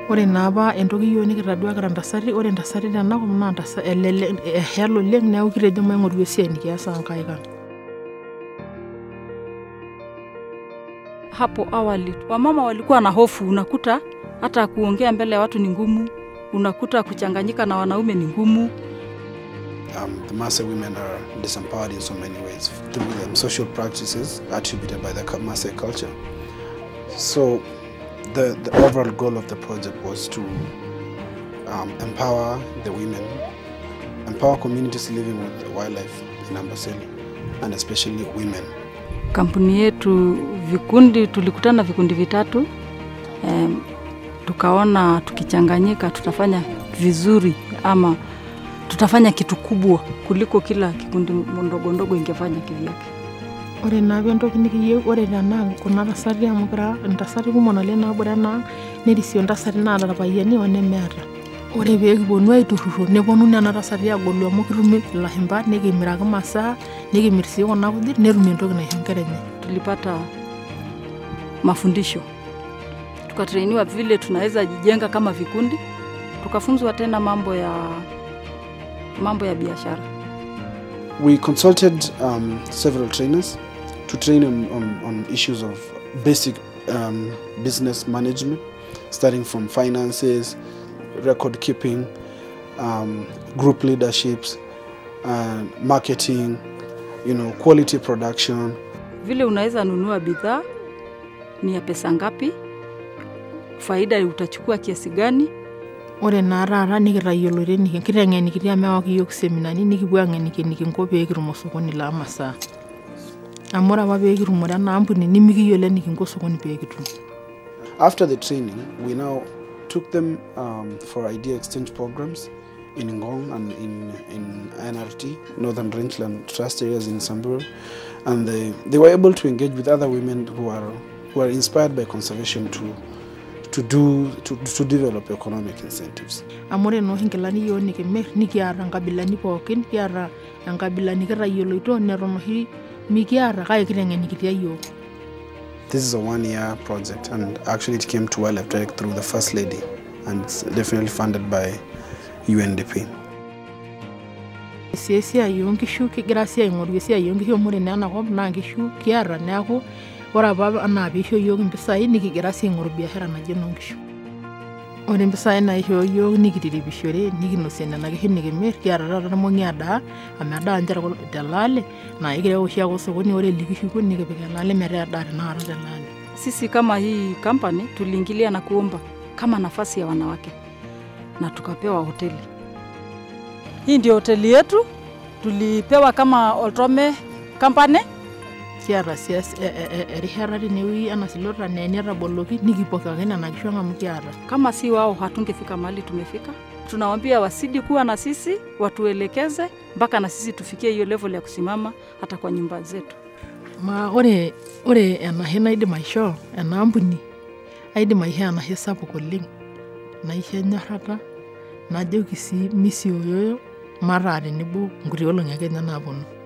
ore naapa entoki yiok nikitadua kira ntasati ore ntasati tenakop naa ntasa- elelek ehel oleng neeku kitejo maing'oru esiai nikias aankaik ang Hapo awali wamama walikuwa na hofu, unakuta hata kuongea mbele ya watu ni ngumu, unakuta kuchanganyika na wanaume ni ngumu. Um, the Maasai women are disempowered in so many ways through the social practices attributed by the Ka- Maasai culture. So, the, the overall goal of the project was to um, empower the women, empower communities living with wildlife in Amboseli, and especially women. Kampuni yetu vikundi, tulikutana vikundi vitatu em, tukaona tukichanganyika tutafanya vizuri ama tutafanya kitu kubwa kuliko kila kikundi ndogo ndogo ingefanya kivyake. ore naapa entoki nikiyieu ore tenaa kuna tasati amu kira ntasati kumok naleng naabore enaang nerisio ntasati naata irpayiani onemeeta ore pee kiponu aiturruro neponu nena tasati agolu amu kitumi ilashumba nikimiraki masaa nikimirr sii kuna kujit netum entoki naisho nkera enye Tulipata mafundisho, tukatrainiwa vile tunaweza jijenga kama vikundi, tukafunzwa tena mambo ya mambo ya biashara. We consulted um, several trainers to train on, on, on issues of basic um, business management, starting from finances, record keeping, um, group leaderships, uh, marketing, you know, quality production. vile unaweza nunua bidhaa ni ya pesa ngapi, faida utachukua kiasi gani. ore naa taata nikitayiolote niki- kiteng'enikitia mewaki yiok seminani nikipuo ang'eniki enikinko pee kitum osokoni laa masaa amu ore apa pee kitumore ena ampuni nimikiyiolo enikinko osokoni pee kitum After the training, we now took them um, for idea exchange programs in Ngong and in, in NRT, Northern Rangeland Trust areas in Samburu. And they, they were able to engage with other women who are, who are inspired by conservation to, to, do, to, to develop economic incentives. amu ore nooshi nkilani yiok nikimirr nikiata nkabilani pookin kiata enkabila nikitayioloito neton oshi mikiata kake kiteng'enikitia yiok This is a one year project, and actually, it came to Wildlife Direct through the First Lady, and it's definitely funded by UNDP. sii esiai oonkishu kigira sii aing'oru esiai oonkishu amu ore naa enakop naa nkishu kiata neeku ore apa anaa piisho yiok impisai nikigira sii aing'oru biashara naji enoonkishu ore impisai naishoo yiok nikitiripishore nikinosie nena kishu nikimirr kiata taata irmong'i edaa amu edaa ninche tekul- telaale naa ikireu oshi ake osokoni ore likishuku nikipik elaale metaa edaa tenakata telaale Sisi kama hii kampani tuliingilia na kuomba kama nafasi ya wanawake na tukapewa hoteli. Hii ndio hoteli yetu, tulipewa kama Oltome Company. kiata sii es- e- e- e- erishata tinewueji ena silota naa enetaboloki nikipokaki nena kishu ang amu kiata Kama si wao hatungefika mahali tumefika. Tunawaambia wasidi kuwa na sisi, watuelekeze mpaka na sisi tufikie hiyo level ya kusimama hata kwa nyumba zetu. ma ore ore enashe naidim aishoo ena ampuni aidim aishoo enashe sapuk oleng naisho enyorrata najoki sii misioyoyo mataa tenebo nkuti olong'i ake ninye naaponu